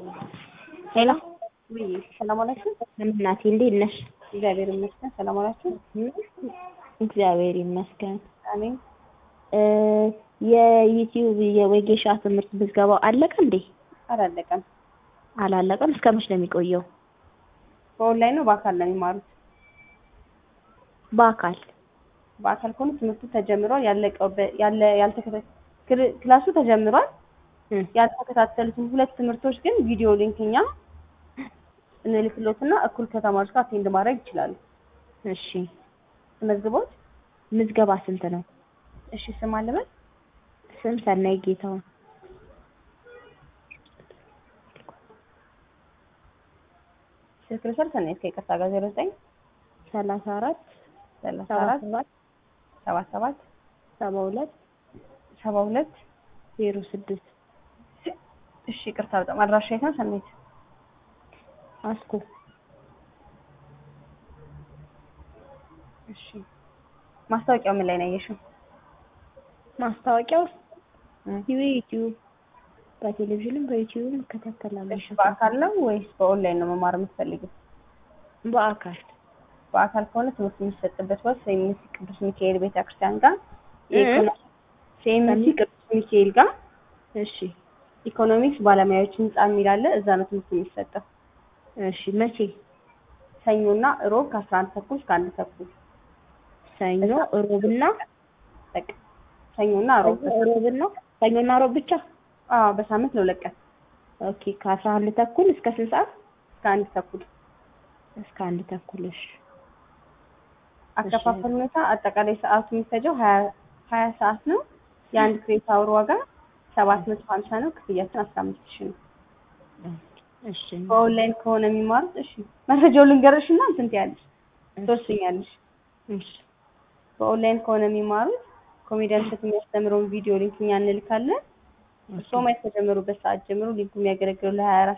ሄሎ ውይ ሰላም አላችሁ? እናቴ እንዴት ነሽ? እግዚአብሔር ይመስገን። ሰላም አላችሁ? እግዚአብሔር ይመስገን። አሜን። እ የዩቲዩብ የወጌሻ ትምህርት ምዝገባው አለቀ እንዴ? አላለቀም። አላለቀም። እስከ መች ነው የሚቆየው? በኦንላይን ነው በአካል ነው የሚማሩት? በአካል በአካል ከሆነ ትምህርቱ ተጀምሯል። ያለቀው በ- ያለ ያልተከታ ክል- ክላሱ ተጀምሯል። እ ያልተከታተሉትን ሁለት ትምህርቶች ግን ቪዲዮ ሊንክ እኛ እንልክሎትና እኩል ከተማሪዎች ጋር አቴንድ ማድረግ ይችላሉ። እሺ። ተመዝግቦት ምዝገባ ስንት ነው? እሺ ስም አለበት ስም ሰናይ ጌታውን። ስልክ ልውሰድ ሰናይት ከይቅርታ ጋር ዜሮ ዘጠኝ ሰላሳ አራት ሰላሳ ሰባ አራት ሰባት ሰባ ሰባት ሰባ ሁለት ሰባ ሁለት ዜሮ ስድስት እሺ ይቅርታ በጣም አድራሻ የት ነው ሰናይት? አስኮ እሺ ማስታወቂያው ምን ላይ ነው ያየሽው? ማስታወቂያው እ ዩቲዩብ በቴሌቪዥንም በዩቲዩብም እከታተላለሁ። እሺ በአካል ነው ወይስ በኦንላይን ነው መማር የምትፈልጊው? በአካል በአካል ከሆነ ትምህርት የሚሰጥበት ቦታ ሴሚሲ ቅዱስ ሚካኤል ቤተክርስቲያን ጋር እ? ሴሚሲ ቅዱስ ሚካኤል ጋር እሺ ኢኮኖሚክስ ባለሙያዎች ህንጻ የሚል አለ። እዛ ነው ትምህርት የሚሰጠው። እሺ መቼ? ሰኞና እሮብ ከአስራ አንድ ተኩል እስከ አንድ ተኩል ሰኞ እሮብና በቃ ሰኞና እሮብ እሮብና ሰኞና እሮብ ብቻ? አዎ በሳምንት ለሁለት ቀን ኦኬ ከአስራ አንድ ተኩል እስከ ስንት ሰዓት? እስከ አንድ ተኩል እስከ አንድ ተኩል እሺ። አከፋፈል ሁኔታ አጠቃላይ ሰዓቱ የሚፈጀው ሀያ ሀያ ሰዓት ነው። የአንድ ክሬዲት አወር ዋጋ ሰባት መቶ ሀምሳ ነው። ክፍያችን አስራ አምስት ሺህ ነው። እሺ በኦንላይን ከሆነ የሚማሩት እሺ መረጃውን ልንገርሽ እና እንትን ትያለሽ ትወስኛለሽ። እሺ በኦንላይን ከሆነ የሚማሩት ኮሜዲያን እሸቱ የሚያስተምረውን ቪዲዮ ሊንክ እኛ እንልካለን። እርስዎ ማየት ከጀመሩበት ሰዓት ጀምሮ ሊንኩ የሚያገለግለው ለሀያ አራት